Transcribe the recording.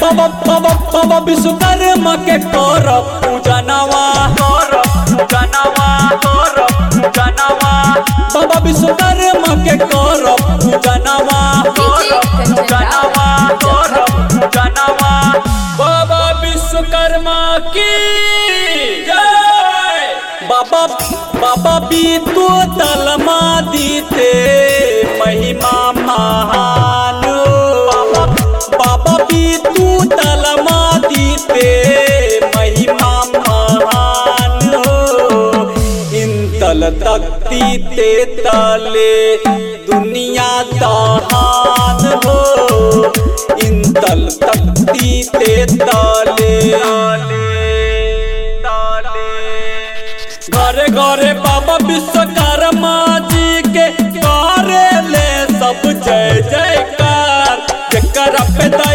बाबा बाबा बाबा विश्वकर्मा के कर पूजनवा कर पूजनवा कर पूजनवा बाबा विश्वकर्मा के कर पूजनवा कर पूजनवा कर पूजनवा बाबा विश्वकर्मा की जय बाबा बाबा बीतू तलमा दीते महिमा महान बाबा बाबा बीतू तलमा दीते महिमा महान इंतल तकती ते तले दुनिया दहान हो इंतल तकती ते तले घरे घरे बाबा विश्वकर्मा जी के करे ले सब जय जयकार जकर पे